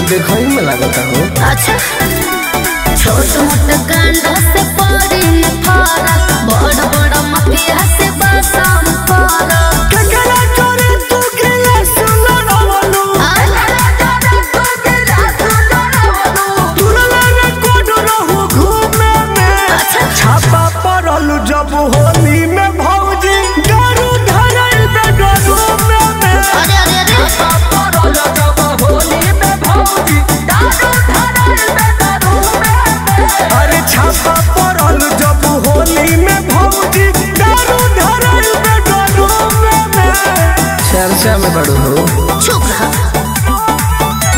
तो देखो ही में लागता हो अच्छा छोट मोट कांडा से पड़ी न फरक बड़ बड़ मतिया से बसम फरक केकरा चोरे तू गेले सुनो रवलू तुरला ने कोड रहू घूमे में अच्छा। छापा पड़ल जब होली में भौजी दारू धरल बे डरू में अरे अरे अरे अरे छापा पड़ल जब होली में भौजी दारू धरल बे डरू में चर्चा में बड़ू हो चुप रहा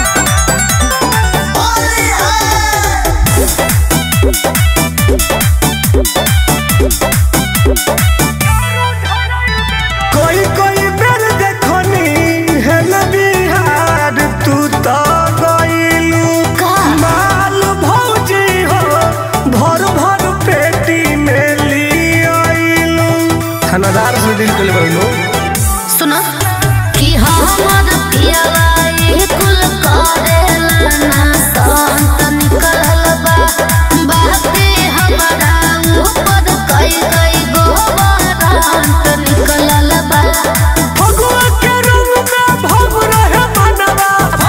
कोई कोई बेर देखनी है न बिहार तू तो गइलू का? माल भौजी हो भर भर पेटी में ली आइलू थानादार से दिल के बइलू सुनो कि हमर पियावा ये कुल करेला ना संत निकलल बा बाते हमरा ऊपर कई कई गो बारात निकलल बा फगुआ के रंग में भग रहे मनवा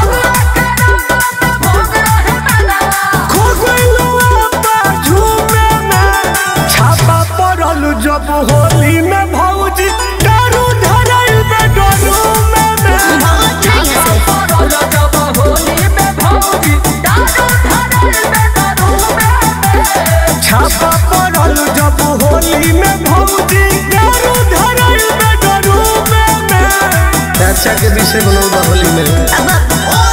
खो गइलू आपा झूमे में छापा पड़ल जब होली में भौजी दारू धरल बे डरू में बहुत नहीं है छापा पड़ल जब होली में भौजी दारू धरल में डरू में अच्छा के विषय बनौदा होली में अब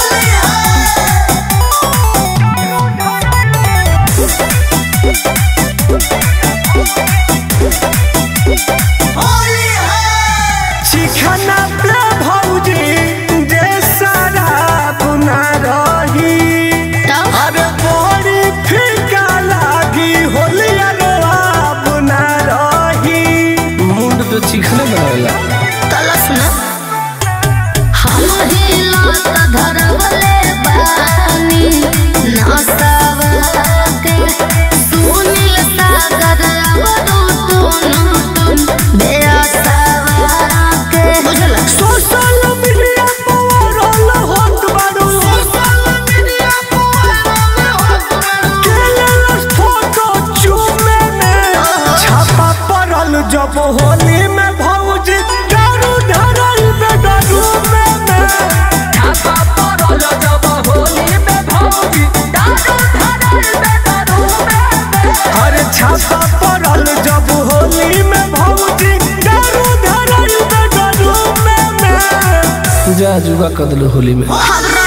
चिखना पे भौजी जे शराब ना रही तब अरे बड़ी फीका लागी होली अरे आप ना रही मुंड तो चिखने बनावेला तला सुना हम ही लात धरवले बानी नसावा के सुनील सागर अवधू तुम तुम बेअसावा के बुझल सोशल मीडिया पर रोल होत बारू केलेलस फोटो चूमे में छापा पड़ल जब होली में भौजी दारू धरल बे दारू में अरे छापा पड़ल जब होली में भौजी दारू धरल बे दारू में जा जुगा कदल होली में हमरा